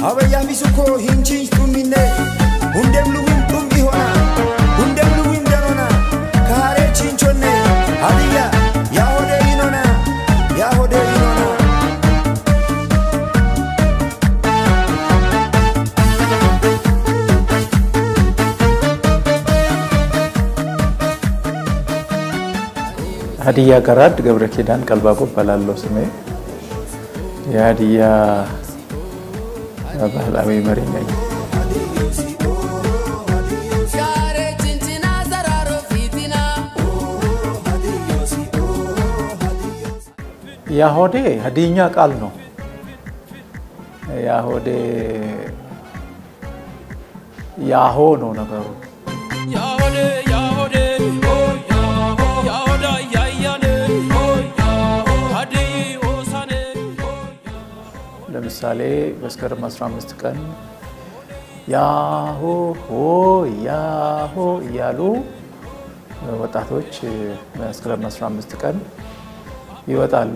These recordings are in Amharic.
Abaya misuko hinchi tumine Hundem luwin tum ihona Hundem luwin danona Kare chinchonne Adiya Yahode inona Yahode inona ሀዲያ ገራድ ገብረ ኪዳን ቀልባቆ እባላለሁ ስሜ። የሀዲያ ባህላዊ መሪ ነኝ። ያሆዴ ሀዲኛ ቃል ነው። ያሆዴ ያሆ ነው ነገሩ። ለምሳሌ መስከረም 15 ቀን ያሆ ሆ ያሆ እያሉ ወጣቶች መስከረም 15 ቀን ይወጣሉ።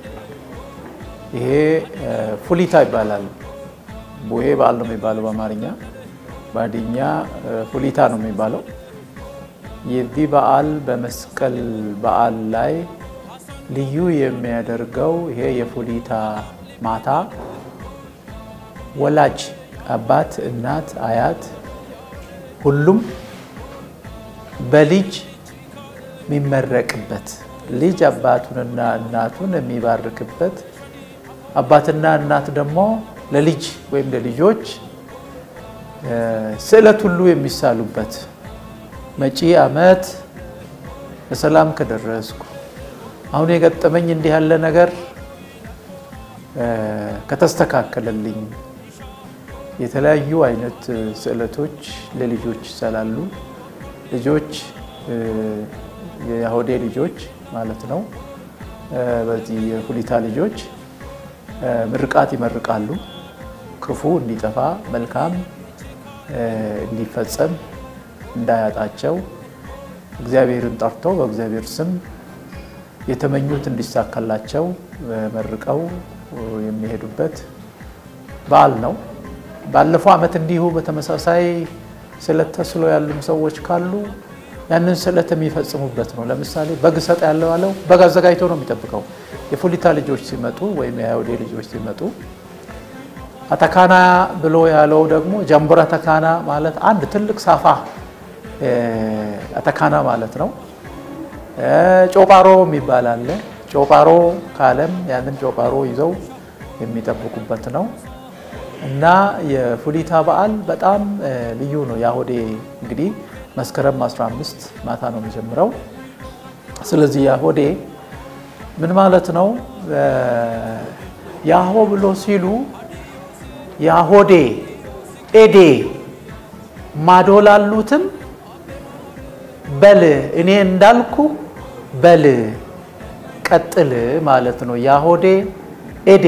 ይሄ ፉሊታ ይባላል። ቡሄ በዓል ነው የሚባለው በአማርኛ፣ በሀዲኛ ፉሊታ ነው የሚባለው። የዚህ በዓል በመስቀል በዓል ላይ ልዩ የሚያደርገው ይሄ የፉሊታ ማታ ወላጅ አባት፣ እናት፣ አያት ሁሉም በልጅ የሚመረቅበት ልጅ አባቱንና እናቱን የሚባርክበት አባትና እናት ደግሞ ለልጅ ወይም ለልጆች ስዕለት ሁሉ የሚሳሉበት መጪ ዓመት በሰላም ከደረስኩ አሁን የገጠመኝ እንዲህ ያለ ነገር ከተስተካከለልኝ የተለያዩ አይነት ስዕለቶች ለልጆች ይሰላሉ። ልጆች የያሆዴ ልጆች ማለት ነው። በዚህ የፉሊታ ልጆች ምርቃት ይመርቃሉ። ክፉ እንዲጠፋ መልካም እንዲፈጸም እንዳያጣቸው እግዚአብሔርን ጠርተው በእግዚአብሔር ስም የተመኙት እንዲሳካላቸው መርቀው የሚሄዱበት በዓል ነው። ባለፈው ዓመት እንዲሁ በተመሳሳይ ስዕለት ተስሎ ያሉም ሰዎች ካሉ ያንን ስዕለት የሚፈጽሙበት ነው። ለምሳሌ በግ ሰጥ ያለው አለው በግ አዘጋጅቶ ነው የሚጠብቀው። የፉሊታ ልጆች ሲመጡ ወይም የአይሁዴ ልጆች ሲመጡ አተካና ብሎ ያለው ደግሞ ጃምቡራ አተካና ማለት አንድ ትልቅ ሳፋ አተካና ማለት ነው። ጮጳሮ የሚባል አለ። ጮጳሮ ካለም ያንን ጮጳሮ ይዘው የሚጠብቁበት ነው እና የፉሊታ በዓል በጣም ልዩ ነው። የአሆዴ እንግዲህ መስከረም 15 ማታ ነው የሚጀምረው። ስለዚህ የአሆዴ ምን ማለት ነው? ያሆ ብሎ ሲሉ ያሆዴ ኤዴ ማዶ ላሉትም በል እኔ እንዳልኩ በል ቀጥል ማለት ነው። ያሆዴ ኤዴ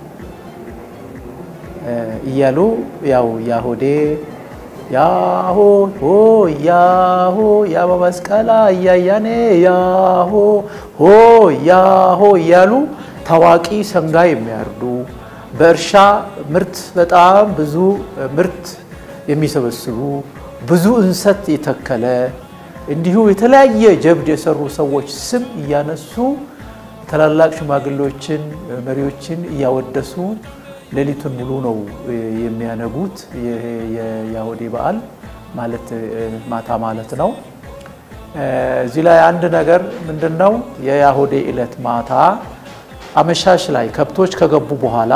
እያሉ ያው ያሆዴ ያሆ ሆ ያሆ ያበመስቀላ እያያኔ ያሆ ሆ ያሆ እያሉ ታዋቂ ሰንጋ የሚያርዱ በእርሻ ምርት በጣም ብዙ ምርት የሚሰበስቡ ብዙ እንሰት የተከለ እንዲሁ የተለያየ ጀብድ የሰሩ ሰዎች ስም እያነሱ ታላላቅ ሽማግሌዎችን መሪዎችን እያወደሱ ሌሊቱን ሙሉ ነው የሚያነጉት። የያሆዴ በዓል ማለት ማታ ማለት ነው። እዚህ ላይ አንድ ነገር ምንድን ነው? የያሆዴ ዕለት ማታ አመሻሽ ላይ ከብቶች ከገቡ በኋላ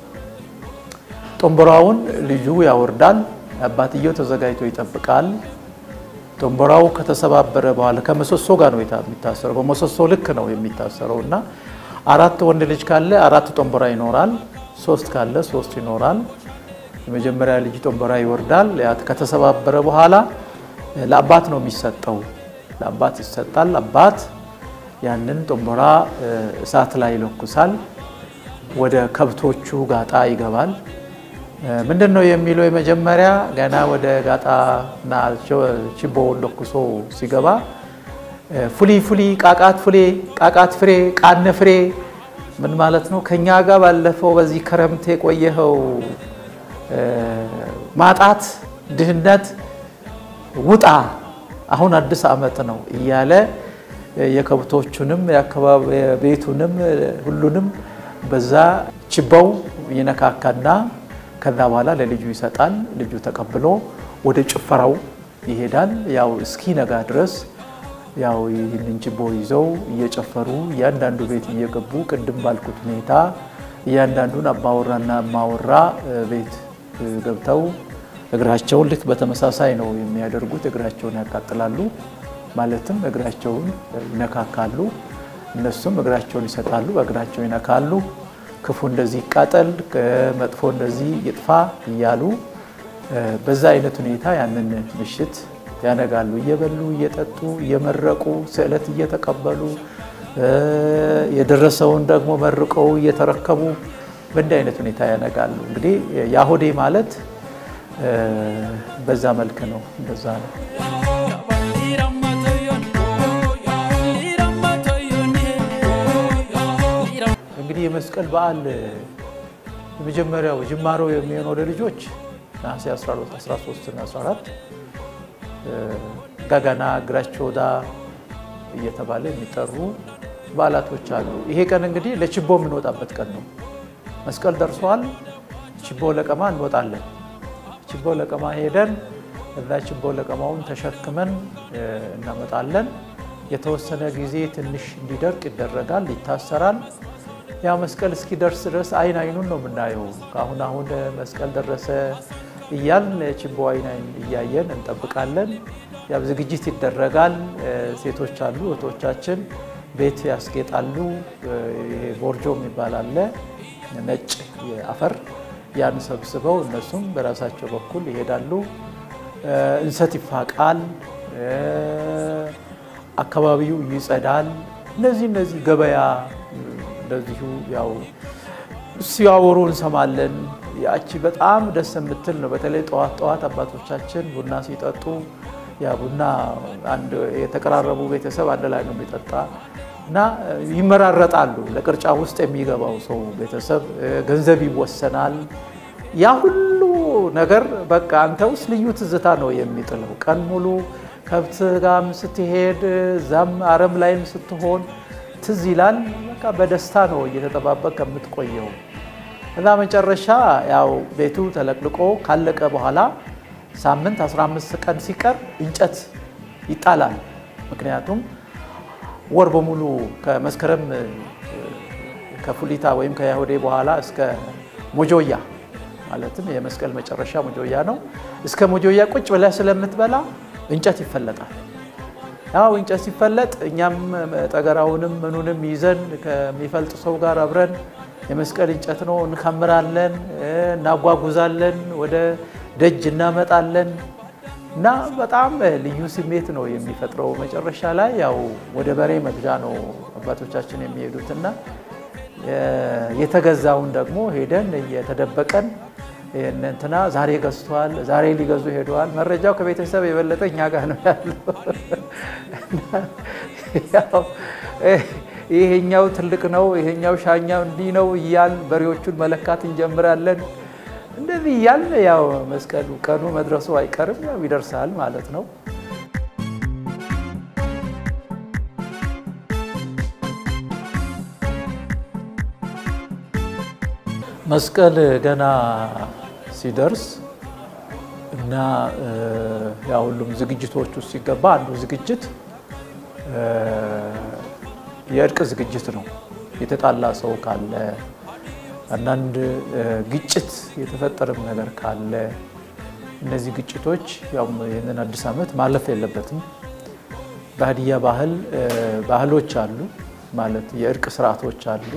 ጦንበራውን ልጁ ያወርዳል። አባትየው ተዘጋጅቶ ይጠብቃል። ጦንበራው ከተሰባበረ በኋላ ከምሰሶ ጋር ነው የሚታሰረው። በምሰሶ ልክ ነው የሚታሰረው እና አራት ወንድ ልጅ ካለ አራት ጦንበራ ይኖራል። ሶስት ካለ ሶስት ይኖራል። የመጀመሪያ ልጅ ጦንበራ ይወርዳል። ከተሰባበረ በኋላ ለአባት ነው የሚሰጠው። ለአባት ይሰጣል። አባት ያንን ጦንበራ እሳት ላይ ይለኩሳል። ወደ ከብቶቹ ጋጣ ይገባል። ምንድን ነው የሚለው? የመጀመሪያ ገና ወደ ጋጣና ችቦውን ለኩሶ ሲገባ ፉሊ ፉሊ ቃቃት ፍሬ ቃቃት ፍሬ ቃነ ፍሬ ምን ማለት ነው? ከኛ ጋር ባለፈው በዚህ ክረምት የቆየኸው ማጣት፣ ድህነት ውጣ አሁን አዲስ ዓመት ነው እያለ የከብቶቹንም ቤቱንም ሁሉንም በዛ ችባው ይነካካና ከዛ በኋላ ለልጁ ይሰጣል። ልጁ ተቀብሎ ወደ ጭፈራው ይሄዳል። ያው እስኪነጋ ድረስ ያው ይህንን ችቦ ይዘው እየጨፈሩ እያንዳንዱ ቤት እየገቡ ቅድም ባልኩት ሁኔታ እያንዳንዱን አባወራና እማወራ ቤት ገብተው እግራቸውን ልክ በተመሳሳይ ነው የሚያደርጉት። እግራቸውን ያቃጥላሉ፣ ማለትም እግራቸውን ይነካካሉ። እነሱም እግራቸውን ይሰጣሉ፣ በእግራቸው ይነካሉ። ክፉ እንደዚህ ይቃጠል፣ መጥፎ እንደዚህ ይጥፋ እያሉ በዛ አይነት ሁኔታ ያንን ምሽት ያነጋሉ። እየበሉ እየጠጡ እየመረቁ ስዕለት እየተቀበሉ የደረሰውን ደግሞ መርቀው እየተረከቡ በእንዲህ አይነት ሁኔታ ያነጋሉ። እንግዲህ ያሆዴ ማለት በዛ መልክ ነው። እንደዛ ነው። እንግዲህ የመስቀል በዓል የመጀመሪያው ጅማሮ የሚሆነው ለልጆች ነሐሴ 13 እና 14 ጋጋና እግራቸው ወዳ እየተባለ የሚጠሩ በዓላቶች አሉ። ይሄ ቀን እንግዲህ ለችቦ የምንወጣበት ቀን ነው። መስቀል ደርሷል። ችቦ ለቀማ እንወጣለን። ችቦ ለቀማ ሄደን እዛ ችቦ ለቀማውን ተሸክመን እናመጣለን። የተወሰነ ጊዜ ትንሽ እንዲደርቅ ይደረጋል፣ ይታሰራል። ያ መስቀል እስኪደርስ ድረስ አይን አይኑን ነው የምናየው። ከአሁን አሁን መስቀል ደረሰ እያልን ችቦ አይን አይን እያየን እንጠብቃለን። ያው ዝግጅት ይደረጋል። ሴቶች አሉ እህቶቻችን ቤት ያስጌጣሉ። ይሄ ቦርጆ የሚባል አለ ነጭ አፈር ያን ሰብስበው እነሱም በራሳቸው በኩል ይሄዳሉ። እንሰት ይፋቃል፣ አካባቢው ይጸዳል። እነዚህ እነዚህ ገበያ እንደዚሁ ያው ሲያወሩ እንሰማለን። ያቺ በጣም ደስ የምትል ነው። በተለይ ጠዋት ጠዋት አባቶቻችን ቡና ሲጠጡ ያ ቡና አንድ የተቀራረቡ ቤተሰብ አንድ ላይ ነው የሚጠጣ እና ይመራረጣሉ። ለቅርጫ ውስጥ የሚገባው ሰው ቤተሰብ ገንዘብ ይወሰናል። ያ ሁሉ ነገር በቃ አንተ ውስጥ ልዩ ትዝታ ነው የሚጥለው። ቀን ሙሉ ከብት ጋም ስትሄድ እዛም አረም ላይም ስትሆን ትዝ ይላል። በቃ በደስታ ነው እየተጠባበቅ ከምትቆየው እና መጨረሻ ያው ቤቱ ተለቅልቆ ካለቀ በኋላ ሳምንት 15 ቀን ሲቀር እንጨት ይጣላል። ምክንያቱም ወር በሙሉ ከመስከረም ከፉሊታ ወይም ከያሁዴ በኋላ እስከ ሞጆያ ማለትም የመስቀል መጨረሻ ሞጆያ ነው። እስከ ሞጆያ ቁጭ ብለህ ስለምትበላ እንጨት ይፈለጣል። ያው እንጨት ሲፈለጥ እኛም ጠገራውንም ምኑንም ይዘን ከሚፈልጥ ሰው ጋር አብረን የመስቀል እንጨት ነው እንከምራለን፣ እናጓጉዛለን፣ ወደ ደጅ እናመጣለን እና በጣም ልዩ ስሜት ነው የሚፈጥረው። መጨረሻ ላይ ያው ወደ በሬ መግዣ ነው አባቶቻችን የሚሄዱትና የተገዛውን ደግሞ ሄደን እየተደበቀን እንትና ዛሬ ገዝቷል፣ ዛሬ ሊገዙ ሄደዋል። መረጃው ከቤተሰብ የበለጠ እኛ ጋር ነው ያለው። ይሄኛው ትልቅ ነው፣ ይሄኛው ሻኛው እንዲህ ነው እያል በሬዎቹን መለካት እንጀምራለን። እንደዚህ እያልን ያው መስቀሉ ቀኑ መድረሱ አይቀርም፣ ያው ይደርሳል ማለት ነው። መስቀል ገና ሲደርስ እና ያ ሁሉም ዝግጅቶች ውስጥ ሲገባ አንዱ ዝግጅት የእርቅ ዝግጅት ነው። የተጣላ ሰው ካለ አንዳንድ ግጭት የተፈጠረም ነገር ካለ እነዚህ ግጭቶች ያው ይህንን አዲስ ዓመት ማለፍ የለበትም። በሀዲያ ባህል ባህሎች አሉ ማለት የእርቅ ስርዓቶች አሉ።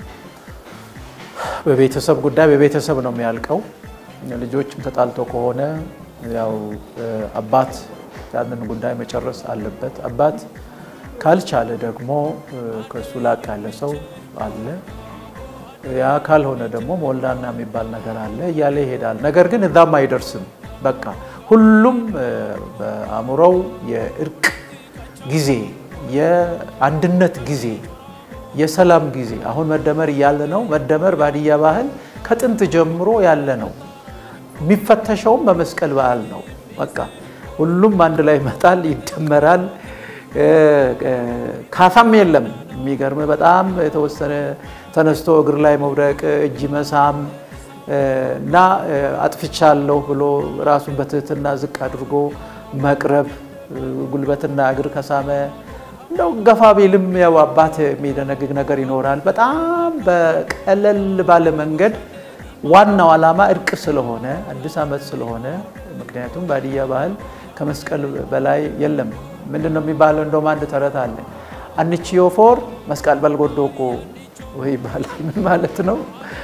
በቤተሰብ ጉዳይ በቤተሰብ ነው የሚያልቀው። ልጆችም ተጣልተው ከሆነ ያው አባት ያንን ጉዳይ መጨረስ አለበት። አባት ካልቻለ ደግሞ ከእሱ ላቅ ያለ ሰው አለ። ያ ካልሆነ ደግሞ ሞላና የሚባል ነገር አለ እያለ ይሄዳል። ነገር ግን እዛም አይደርስም። በቃ ሁሉም በአእምሮው የእርቅ ጊዜ፣ የአንድነት ጊዜ የሰላም ጊዜ አሁን መደመር እያለ ነው። መደመር በሀዲያ ባህል ከጥንት ጀምሮ ያለ ነው። የሚፈተሸውም በመስቀል በዓል ነው። በቃ ሁሉም አንድ ላይ ይመጣል፣ ይደመራል። ካሳም የለም። የሚገርም በጣም የተወሰነ ተነስቶ እግር ላይ መውደቅ፣ እጅ መሳም እና አጥፍቻለሁ ብሎ ራሱን በትህትና ዝቅ አድርጎ መቅረብ ጉልበትና እግር ከሳመ እንደው ገፋ ቢልም ያው አባት የሚደነግግ ነገር ይኖራል። በጣም በቀለል ባለ መንገድ ዋናው ዓላማ እርቅ ስለሆነ አዲስ ዓመት ስለሆነ ምክንያቱም በሀዲያ ባህል ከመስቀል በላይ የለም። ምንድን ነው የሚባለው? እንደውም አንድ ተረት አለ። አንቺዮ ፎር መስቀል በልጎዶኮ ወይ ይባላል። ምን ማለት ነው?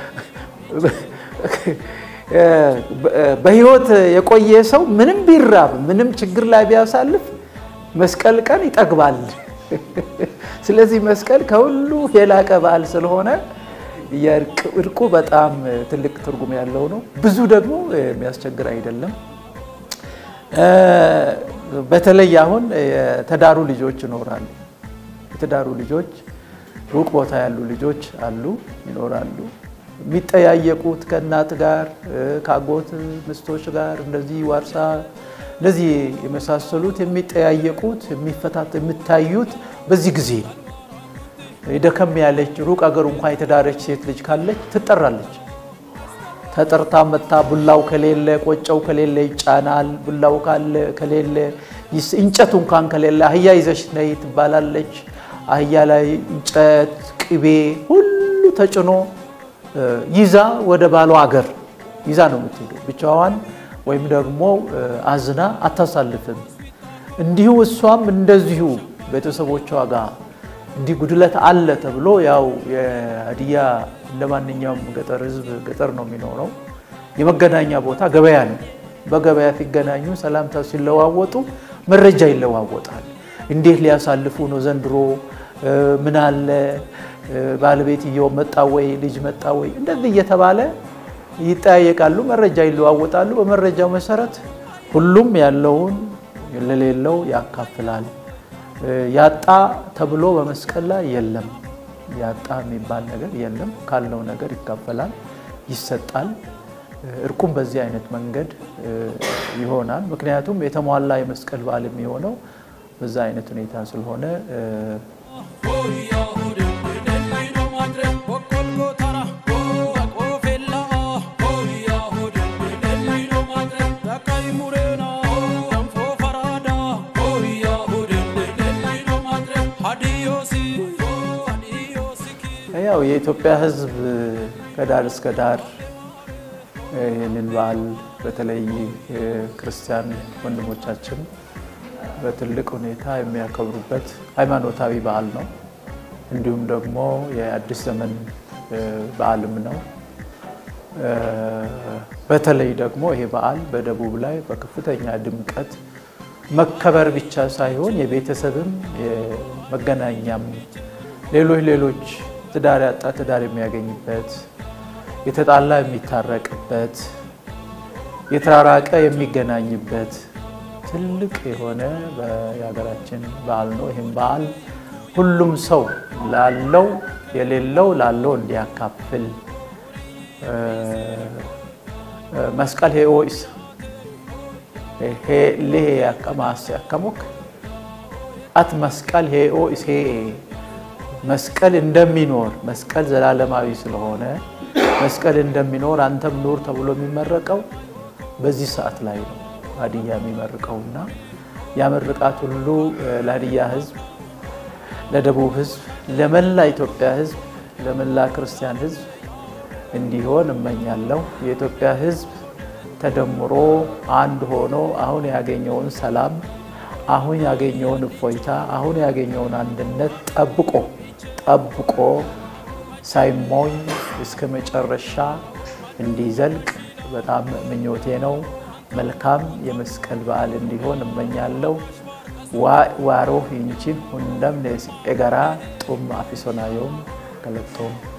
በህይወት የቆየ ሰው ምንም ቢራብ ምንም ችግር ላይ ቢያሳልፍ መስቀል ቀን ይጠግባል። ስለዚህ መስቀል ከሁሉ የላቀ በዓል ስለሆነ እርቁ በጣም ትልቅ ትርጉም ያለው ነው። ብዙ ደግሞ የሚያስቸግር አይደለም። በተለይ አሁን የተዳሩ ልጆች ይኖራሉ። የተዳሩ ልጆች ሩቅ ቦታ ያሉ ልጆች አሉ ይኖራሉ። የሚጠያየቁት ከእናት ጋር ከአጎት ምስቶች ጋር እንደዚህ ዋርሳ እንደዚህ የመሳሰሉት የሚጠያየቁት የሚፈታት የሚታዩት በዚህ ጊዜ ነው። ደከም ያለች ሩቅ አገር እንኳን የተዳረች ሴት ልጅ ካለች ትጠራለች። ተጠርታ መታ ቡላው ከሌለ ቆጨው ከሌለ ይጫናል። ቡላው ከሌለ እንጨቱ እንኳን ከሌለ አህያ ይዘሽ ነይ ትባላለች። አህያ ላይ እንጨት፣ ቅቤ ሁሉ ተጭኖ ይዛ ወደ ባሏ አገር ይዛ ነው የምትሄደው። ብቻዋን ወይም ደግሞ አዝና አታሳልፍም። እንዲሁ እሷም እንደዚሁ ቤተሰቦቿ ጋር እንዲህ ጉድለት አለ ተብሎ ያው የሀዲያ እንደ ማንኛውም ገጠር ሕዝብ ገጠር ነው የሚኖረው። የመገናኛ ቦታ ገበያ ነው። በገበያ ሲገናኙ ሰላምታ ሲለዋወጡ መረጃ ይለዋወጣል። እንዴት ሊያሳልፉ ነው ዘንድሮ? ምን አለ ባለቤትየው መጣ ወይ ልጅ መጣ ወይ እንደዚህ እየተባለ ይጠያየቃሉ፣ መረጃ ይለዋወጣሉ። በመረጃው መሰረት ሁሉም ያለውን ለሌለው ያካፍላል። ያጣ ተብሎ በመስቀል ላይ የለም። ያጣ የሚባል ነገር የለም። ካለው ነገር ይካፈላል፣ ይሰጣል። እርቁም በዚህ አይነት መንገድ ይሆናል። ምክንያቱም የተሟላ የመስቀል በዓል የሚሆነው በዛ አይነት ሁኔታ ስለሆነ ያው የኢትዮጵያ ሕዝብ ከዳር እስከ ዳር ይህንን በዓል በተለይ ክርስቲያን ወንድሞቻችን በትልቅ ሁኔታ የሚያከብሩበት ሃይማኖታዊ በዓል ነው። እንዲሁም ደግሞ የአዲስ ዘመን በዓልም ነው። በተለይ ደግሞ ይሄ በዓል በደቡብ ላይ በከፍተኛ ድምቀት መከበር ብቻ ሳይሆን የቤተሰብም የመገናኛም ሌሎች ሌሎች ትዳር ያጣ ትዳር የሚያገኝበት የተጣላ የሚታረቅበት የተራራቀ የሚገናኝበት ትልቅ የሆነ የሀገራችን በዓል ነው። ይህም በዓል ሁሉም ሰው ላለው የሌለው ላለው እንዲያካፍል መስቀል ሄኦይስ ሌሄ ያቀማስ ያከሙክ አት መስቀል ሄኦይስ ሄ መስቀል እንደሚኖር መስቀል ዘላለማዊ ስለሆነ መስቀል እንደሚኖር አንተም ኑር ተብሎ የሚመረቀው በዚህ ሰዓት ላይ ነው። ሀዲያ የሚመርቀውና ያ ምርቃት ሁሉ ለሀዲያ ሕዝብ፣ ለደቡብ ሕዝብ፣ ለመላ ኢትዮጵያ ሕዝብ፣ ለመላ ክርስቲያን ሕዝብ እንዲሆን እመኛለሁ። የኢትዮጵያ ሕዝብ ተደምሮ አንድ ሆኖ አሁን ያገኘውን ሰላም፣ አሁን ያገኘውን እፎይታ፣ አሁን ያገኘውን አንድነት ጠብቆ ጠብቆ ሳይሞኝ እስከ መጨረሻ እንዲዘልቅ በጣም ምኞቴ ነው። መልካም የመስቀል በዓል እንዲሆን እመኛለሁ። ዋሮ ሂንቺን ሁንደም ኤገራ ጡም አፊሶናዮም ገለጦም